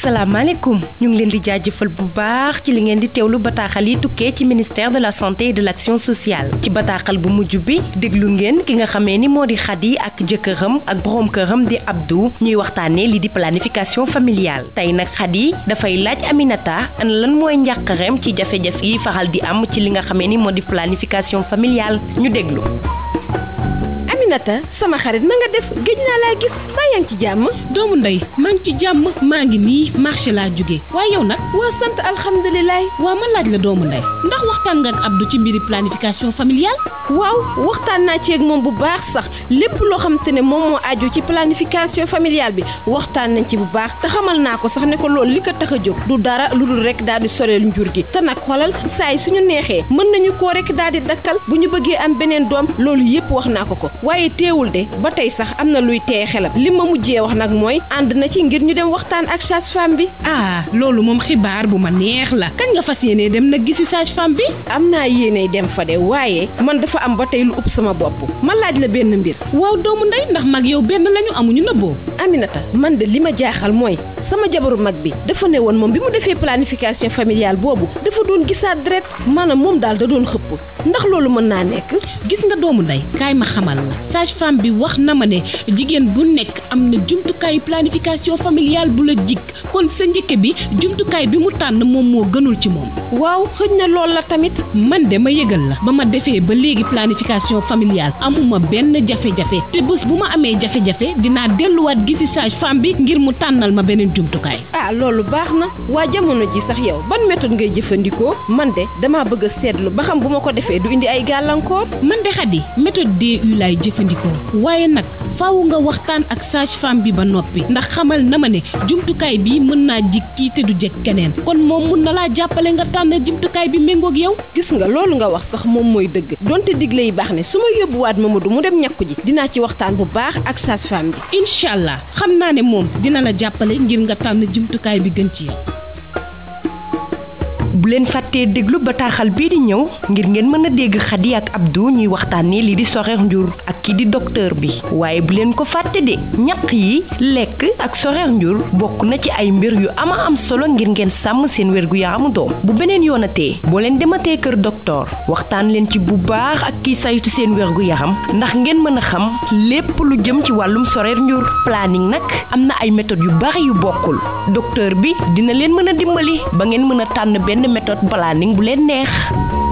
asalaamaaleykum ñu ngi leen di jaajëfal bu baax ci li ngeen di teewlu bataaxal yi tukkee ci ministère de la santé et de l'action sociale ci bataaxal bu mujj bi déglu ngeen ki nga xamee ni moo di Khady ak jëkkëram ak borom këram di Abdou ñuy waxtaanee li di planification familiale tey nag Khady dafay laaj Aminata ana lan mooy njàqareem ci jafe-jafe yi faral di am ci li nga xamee ni moo di planification familiale ñu déglu. Aminata sama xarit na nga def géej naa laa gis baa yaa ngi ci jàmm doomu ndey maa ngi ci jàmm maa ngi nii marché laa jóge waaye yow nag waa sant alhamdulilah waa ma laaj la doomu ndey ndax waxtaan nga ak Abdou ci mbiri planification familiale waaw waxtaan naa ci ak moom bu baax sax lépp loo xamante ne moom moo aju ci planification familiale bi waxtaan nañ ci bu baax te xamal naa ko sax ne ko loolu li ko tax a jóg du dara lu dul rek daal di soreel njur gi te nag xoolal saa yi suñu neexee mën nañu koo rek daal di dakkal bu ñu bëggee am beneen doom loolu yépp wax naa ko ko waaye teewul de ba tey sax am na luy teye xelam li ma mujjee wax nag mooy ànd na ci ngir ñu dem waxtaan ak sage-femme bi ah loolu moom xibaar bu ma neex la kañ nga fas yéenee dem nag gisi sage-femme bi am naa yéeney dem fa de waaye man dafa am ba tey lu ëpp sama bopp ma laaj la benn mbir waaw doomu ndey ndax mag yow benn lañu amuñu nëbboo Aminata man de li ma jaaxal mooy sama jabaru mag bi dafa ne woon moom bi mu defee planification familiale boobu dafa doon gisaat deret maanaam moom daal da doon xëpp ndax loolu mën naa nekk gis nga doomu ndey kaay ma xamal la sage-femme bi wax na ma ne jigéen bu nekk am na jumtukaayu planification familiale bu la jig kon sa njëkke bi jumtukaay bi mu tànn moom moo gënul ci moom waaw xëj na lool la tamit man de ma yëgal la ba ma defee ba léegi planification familiale amuma benn jafe-jafe te bés bu ma amee jafe-jafe dinaa delluwaat gisi sage-femme bi ngir mu tànnal ma beneen jumtukaay ah loolu baax na waa jamono ji sax yow ban méthode ngay jëfandikoo man de dama bëgg a seetlu ba xam bu ma ko defee du indi ay gàllankoor man de Khady méthode DU laay jëfandikoo waaye nag faaw nga waxtaan ak sage-femme bi ba noppi ndax xamal na ma ne jumtukaay bi mën naa jig kii te du jeg keneen kon moom mun na laa jàppale nga tànn jumtukaay bi méngoog yow gis nga loolu nga wax sax moom mooy dëgg donte digle yi baax ne su ma yóbbuwaat Mamadou mu dem ñàkku ji dinaa ci waxtaan bu baax ak sage-femme bi incha allah xam naa ne moom dina la jàppale ngir nga tànn jumtukaay bi gën ci yow bu leen fàttee déglu bataaxal bii di ñëw ngir ngeen mën a dégg Khady ak Abdou ñuy waxtaanee li di soreex njur ak kii di docteur bi waaye bu leen ko fàtte de ñaq yi lekk ak soreex njur bokk na ci ay mbir yu ama am solo ngir ngeen sàmm seen wérgu yaramu doom bu beneen yoonatee boo leen dematee kër docteur waxtaan leen ci bu baax ak kii saytu seen wérgu yaram ndax ngeen mën a xam lépp lu jëm ci wàllum soreex njur planning nag am na ay méthodes yu bari yu bokkul docteur bi dina leen mën a dimbali ba ngeen mën a tànn benn méthode planning bu leen neex